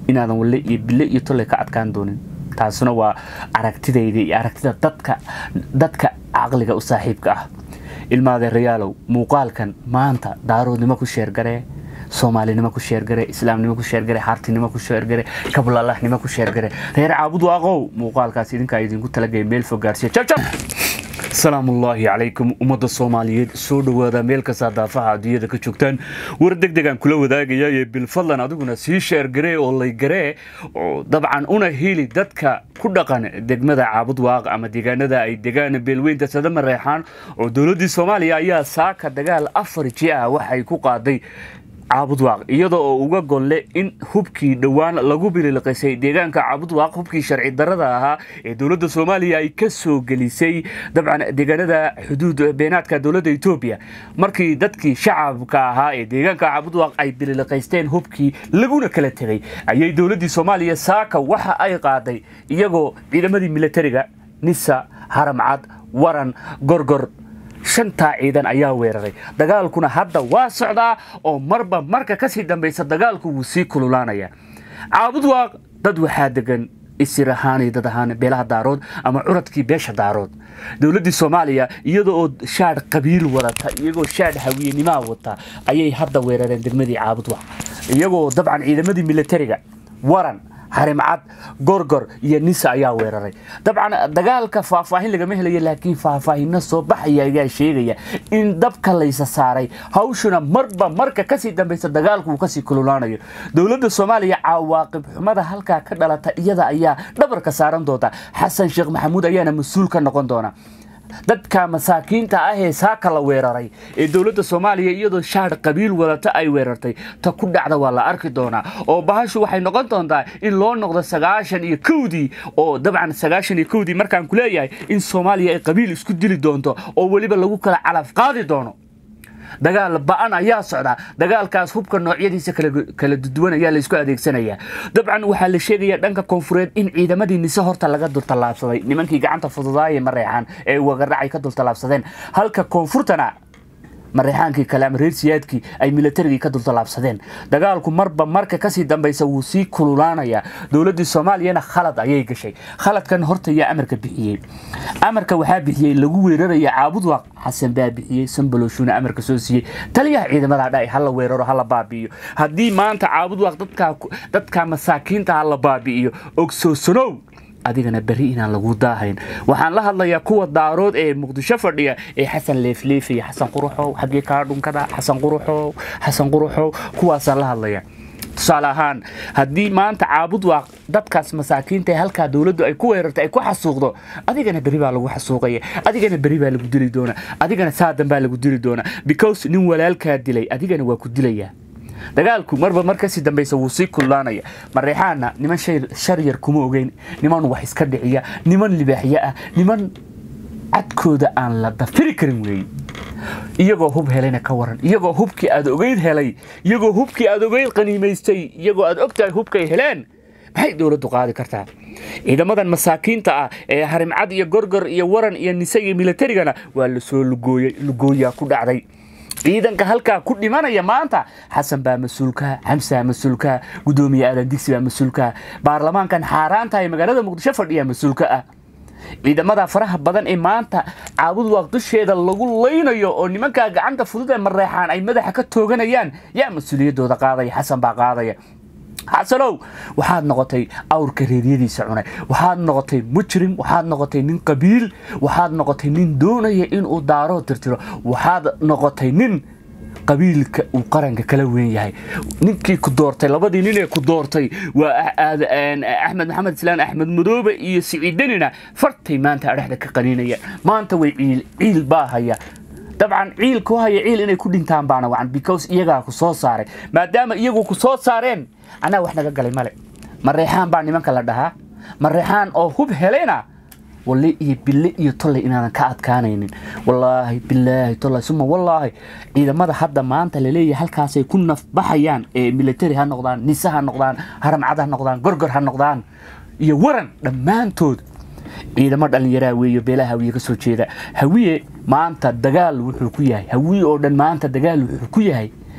inaadan walle iyo bille iyo tolle ka adkaan doonin taasuna waa aragtidayda iyo aragtida dadka dadka caqliga u saaxiibka ah ilmaadeerayaalow muuqaalkan maanta daaroodnimo ku sheergaree soomaalinimo ku sheergare islaamnimo ku sheergare xaartinimo ku sheergare kablalahnimo ku sheergare reer caabud waaqow muuqaalkaas idinkaa idinku talagaya meel fog gaarsiya jabjab salaamullaahi calaykum ummadda soomaaliyeed soo dhowaada meel kastaa daafaha adduunyada ka joogtaan war deg degaan kula wadaagaya ee bilfadlan adiguna sii sheergaree oo laygaree oo dabcan una heli dadka ku dhaqan degmada caabud waaq ama deegaanada ay degaan beelweynta sadama reexaan oo dowladdii soomaaliya ayaa saaka dagaal afar ji ah waxay ku qaaday caabudwaaq iyada oo uga golle in hubkii dhowaan lagu bililiqisay deegaanka caabudwaaq hubkii sharci darada ahaa ee dowladda soomaaliya ay ka soo gelisay dabcan deegaanada xuduud beenaadka dowladda etoobiya markii dadkii shacabka ahaa ee deegaanka caabudwaaq ay bililiqaysteen hubkii laguna kala tegay ayay dowladdii soomaaliya saaka waxa ay qaaday iyagoo ciidamadii militariga nisa haramcad waran gorgor shantaa ciidan ayaa weeraray dagaalkuna hadda waa socdaa oo marba marka kasii dambaysa dagaalku wuu sii kululaanaya caabud waaq dad waxaa degan isir ahaan iyo dad ahaan beelaha daarood ama curadkii beesha daarood dowladdii soomaaliya iyada oo shaadh qabiil wadata iyagoo shaadh hawiyenimaa wata ayay hadda weerareen degmadii caabud waaq iyagoo dabcan ciidamadii militariga waran harimcad gorgor iyo nisa ayaa weeraray dabcan dagaalka faahfaahin lagama helayo laakiin faahfaahino soo baxaya ayaa sheegaya in dabka laysa saaray hawshuna marba marka kasii dambaysa dagaalku uu kasii kululaanayo dowladda soomaaliya cawaaqib xumada halkaa ka dhalata iyada ayaa dhabarka saaran doonta xasan sheekh maxamuud ayaana mas-uul ka noqon doona dadka masaakiinta ah ee saaka la weeraray ee dowladda soomaaliya iyadoo shaadh qabiil wadata ay weerartay ta ku dhacda waa la arki doonaa oo bahashu waxay noqon doontaa in loo noqdo sagaashan iyo kowdii oo dabcan sagaashan iyo kowdii markaan ku leeyahay in soomaaliya ay qabiil isku dili doonto oo weliba lagu kala calaf qaadi doono dagaal ba-an ayaa socdaa dagaalkaas hubka noocyadiisa kala duwan ayaa laysku adeegsanayaa dabcan waxaa la sheegaya dhanka koonfureed in ciidamadii nise horta laga dultallaabsaday nimankii gacanta fududaaye mareexaan ee wagaracay ka dultallaabsadeen halka koonfurtana mareexaankii kale ama reer siyaadkii ay militarigii ka dultallaabsadeen dagaalku marba marka kasii dambaysa wuu sii kululaanayaa dowladdii soomaaliyana khalad ayay gashay khaladkan horta yaa amarka bixiyey amarka waxaa bixiyey lagu weeraraya caabudwaaq xasan baa bixiyey sambalowshuuna amarka soo siiyey taliyaha ciidamada dha hala weeraro hala baabi'iyo haddii maanta caabudwaaq dadka masaakiinta hala baabi'iyo ogsoosanow adigana beri inaan lagu daahayn waxaan la hadlayaa kuwa daarood ee muqdisho fadhiya ee xasan leefleefaya xasan quruxow xaggee kaa dhunkada xasan quruxow xasan quruxow kuwaasaan la hadlaya tusaale ahaan haddii maanta caabud waaq dadkaas masaakiinta ee halkaa dowladdu ay ku weerartay ay ku xasuuqdo adigana beri baa lagu xasuuqaya adigana beri baa lagu dili doonaa adigana saadan baa lagu dili doonaa because nin walaalkaa dilay adigana waa ku dilayaa dagaalku marba mar kasii dambaysa wuu sii kululaanaya mareexaana niman shar yar kuma ogeyn niman wax iska dhiciya niman libaaxyo ah niman cadkooda aan la dafiri karin weeye iyagoo hub helayna ka waran iyagoo hubkii aad ogeyd helay iyagoo hubkii aad ogeyd qaniimaystay iyagoo aad ogtahay hubkay heleen maxay dowladdu qaadi kartaa ciidamadan masaakiinta ah ee harimcad iyo gorgor iyo waran iyo nise iyo militarigana waa lasoo lugooyey lugooyaa ku dhacday ciidanka halkaa ku dhimanaya maanta xasan baa mas-uulka xamsaa mas-uulka gudoomiye aadan digsi baa mas-uulka baarlamaankan xaaraantahay magaalada muqdisho fadhiya mas-uulka ah ciidamada faraha badan ee maanta caabud waaq dusheeda lagu laynayo oo nimankaa gacanta fudud ee mareexaan ay madaxa ka tooganayaan yaa mas-uuliyaddooda qaadaya xasan baa qaadaya xasanow waxaad noqotay awrka reeryadiisa cunay waxaad noqotay mujrim waxaad noqotay nin qabiil waxaad noqotay nin doonaya inuu daaroo tirtiro waxaad noqotay nin qabiilka uu qaranka kala weyn yahay ninkii ku doortay labadii nin ee ku doortay waa axmed maxamed islaan axmed madoobe iyo siciidanina fartay maanta adhexda ka qaniinaya maanta way ciil ciil baa haya dabcan ciil ku haya ciil inay ku dhintaan baana wacan because iyagaa ku soo saaray maadaama iyagu ku soo saareen anaa wax naga galay male mareexaan baa nimanka la dhahaa mareexaan oo hub helayna walle iyo bille iyo tolley inaadan ka adkaanaynin wallaahi bilaahi tolley suma wallaahi ciidamada hadda maanta laleeyahay halkaasay ku nafbaxayaan ee military ha noqdaan nise ha noqdaan haramcad ha noqdaan gorgor ha noqdaan iyo waran dhammaantood ciidamo dhallinyaraa weeyo beelaha hawiye ka soo jeeda hawiye maanta dagaal wuxuu ku yahay hawiye oo dhan maanta dagaal wuxuu ku yahay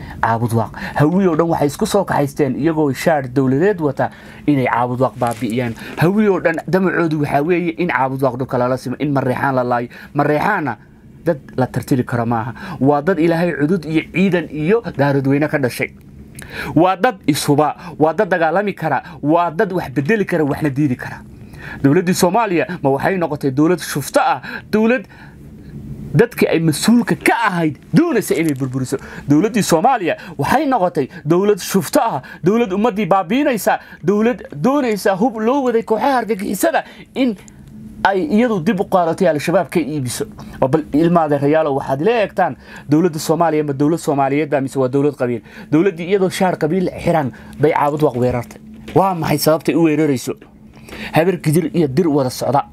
caabud waaq hawiye oo dhan waxay isku soo kaxaysteen iyagoo shaar dowladeed wata inay caabud waaq baabi'iyaan hawiye oo dhan damacoodu waxaa weeye in caabud waaq dhulka lala simo in mareexaan la laayo mareexaanna dad la tartiri karo maaha waa dad ilaahay cudud iyo ciidan iyo daaradweyne ka dhashay waa dad ishuba waa dad dagaalami kara waa dad wax bedeli kara waxna diidi kara dowladdii soomaaliya ma waxay noqotay dowlad shufto ah dowlad dadkii ay mas-uulka ka ahayd doonaysa inay burburiso dowladdii soomaaliya waxay noqotay dowlad shufto ah dowlad ummaddii baabiinaysa dowlad doonaysa hub loo waday kooxaha argagixisada in ay iyadu dib u qaadatay al-shabaab ka iibiso oo bal ilmaade rayaalo waxaad ila eegtaan dowladda soomaaliya ma dowlad soomaaliyeed baa mise waa dowlad qabiil dowladdii iyadoo shaar qabiil xiran bay caabud waq weerartay waa maxay sababtay u weerarayso habar gidir iyo dir wada socda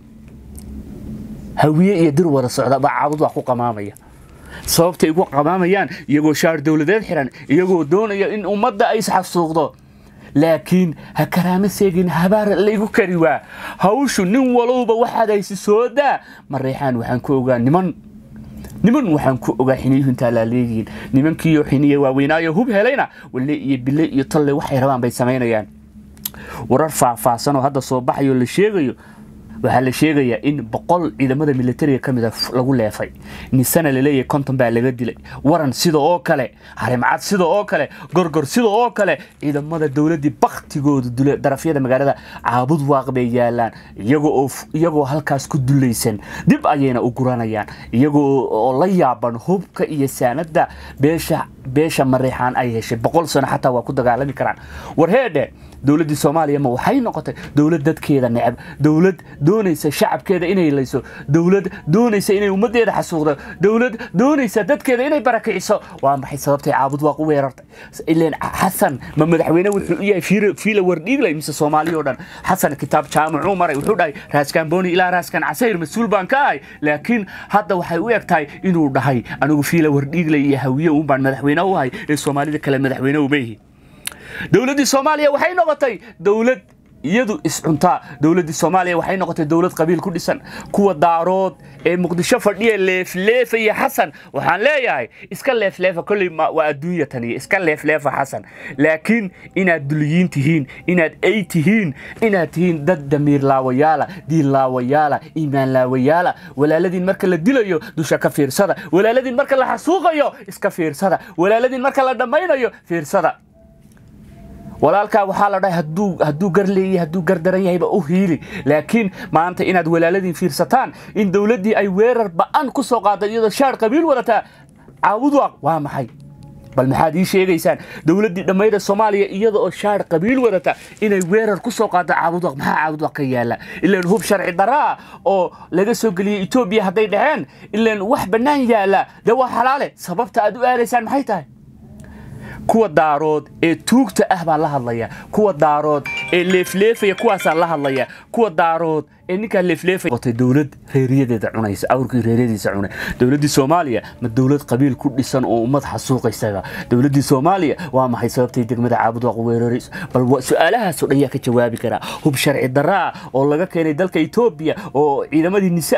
hawiye iyo dir wada socda baa caabud waq ku qamaamaya sababtay ugu qamaamayaan iyagoo shaar dowladeed xiran iyagoo doonaya in ummadda ay isxasuuqdo laakiin ha karaama seegin habaar laygu kari waa hawshu nin walowba waxaad haysi soo daa mareexaan waxaan ku ogaa niman niman waxaan ku ogaa xiniyuhu intaa laaleegiin nimankiiyo xiniya waaweynaayo hub helayna walle iyo bille iyo tolle waxay rabaan bay samaynayaan warar faahfaahsan oo hadda soo baxayo la sheegayo waxaa la sheegayaa in boqol ciidamada militariga ka mida lagu leefay nisana laleeyahay konton baa laga dilay waran sida oo kale harimcad sida oo kale gorgor sida oo kale ciidamada dowladdii baktigooda dula darafyada magaalada caabud waaq bay yaalaan iyagoo halkaas ku dulaysan dib ayayna u guranayaan iyagoo oo la yaaban hubka iyo saanada beesha beesha mareexaan ay heshay boqol sano xataa waa ku dagaalami karaan warheedhe dowladdii soomaaliya ma waxay noqotay dowlad dadkeeda necab dowlad doonaysa shacabkeeda inay layso dowlad doonaysa inay ummaddeeda xasuuqdo dowlad doonaysa dadkeeda inay barakiciso waa maxay sababtay caabud waaq u weerartay ileen xasan ma madaxweyne wuxuu u yahay fiila wardhiiglay mise soomaaliya oo dhan xasan kitaab jaamacuu maray wuxuu dhahay raaskaan booni ilaa raaskaan casayr mas-uul baan ka ahay laakiin hadda waxay u eg tahay inuu dhahay anigu fiila wardhiiglay iyo hawiye uun baan madaxweyne u ahay ee soomaalida kale madaxweyne uma yihi dowladdii soomaaliya waxay noqotay dowlad iyadu iscuntaa dowladdii soomaaliya waxay noqotay dowlad qabiil ku dhisan kuwa daarood ee muqdisho fadhiya leefleefaya xasan waxaan leeyahay iska leefleefa kolley waa adduunya taniya iska leefleefa xasan laakiin inaad duliyiin tihiin inaad ay tihiin inaad tihiin dad damiir laawayaala diin laawayaala iimaan laawayaala walaaladiin marka la dilayo dusha ka fiirsada walaaladiin marka la xasuuqayo iska fiirsada walaaladiin marka la dhammaynayo fiirsada walaalkaa waxaa la dhahay hadduu gar leeyahay hadduu gar daran yahayba u hiili laakiin maanta inaad walaaladiin fiirsataan in dowladdii ay weerar ba'an ku soo qaaday iyadoo shaar qabiil wadataa caawudwaaq waa maxay bal maxaad ii sheegaysaan dowladdii dhammayda soomaaliya iyada oo shaar qabiil wadata inay weerar ku soo qaado caabudwaq maxaa caabudwaq ka yaala ilaan hub sharci daraa oo laga soo geliyey etoobiya hadday dhaheen ilaan wax bannaan yaala dee waa xalaale sababta aad u aadaysaan maxay tahay kuwa daarood ee tuugta ah baan la hadlaya kuwa daarood ee leefleefaya kuwaasaan la hadlaya kuwa daarood ee ninkaa leefleefaya dowlad reeriyadeeda cunaysa awrkii reeryadiisa cunay dowladdii soomaaliya ma dowlad qabiil ku dhisan oo ummad xasuuqaysaga dowladdii soomaaliya waa maxay sababtay degmada caabudwaaq weerarayso bal su-aalahaasoo dhan yaa ka jawaabi karaa hub sharci daraa oo laga keenay dalka etoobiya oo ciidamadii nise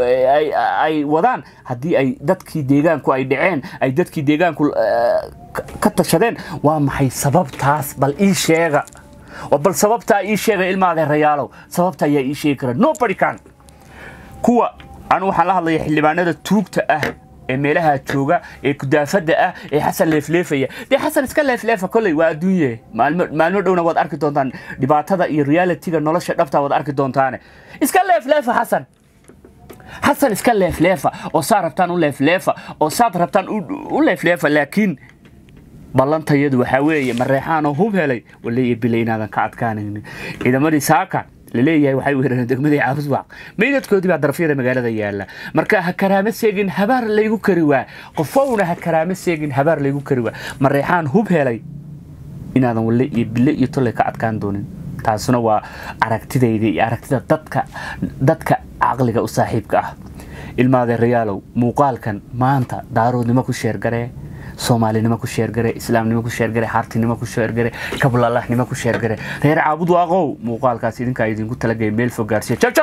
ay wadaan haddii ay dadkii deegaanku ay dhaceen ay dadkii deegaanku ka tashadeen waa maxay sababtaas bal ii sheega oo bal sababtaa ii sheega ilmaade rayaalow sababta ayaa ii sheegi kara nobody can kuwa anu waxaan la hadlaya xildhibaanada tuugta ah ee meelaha jooga ee kudaafada ah ee xasan leefleefaya dee xasan iska leefleefa kolley waa adduunye maalmo dhowna waad arki doontaan dhibaatada iyo realitiga nolosha dhabta waad arki doontaane iska leefleefa xasan xasan iska leefleefa oo saad rabtaan u leefleefa oo saad rabtaan u leefleefa laakiin ballantayadu waxaa weeye mareexaanoo hub helay waleeya bile inaadan ka adkaanaynin ciidamadii saaka laleeyahay waxay weerareen degmadii caabudwaaq meydadkoodii baa darafyada magaalada yaala marka ha karaama seegin habaar laygu kari waa qofowna ha karaama seegin habaar laygu kari waa mareexaan hub helay inaadan walle iyo bile iyo tolle ka adkaan doonin taasuna waa aragtidayda iyo aragtida dadka dadka caqliga u saaxiibka ah ilmaade rayaalow muuqaalkan maanta daaroodnimo ku sheergaree soomaalinimo ku sheergare islaamnimo ku sheergare xaartinimo ku sheergare kablalahnimo ku sheergare reer caabud waaqow muuqaalkaas idinkaa idinku talagaya meel fog gaarsiya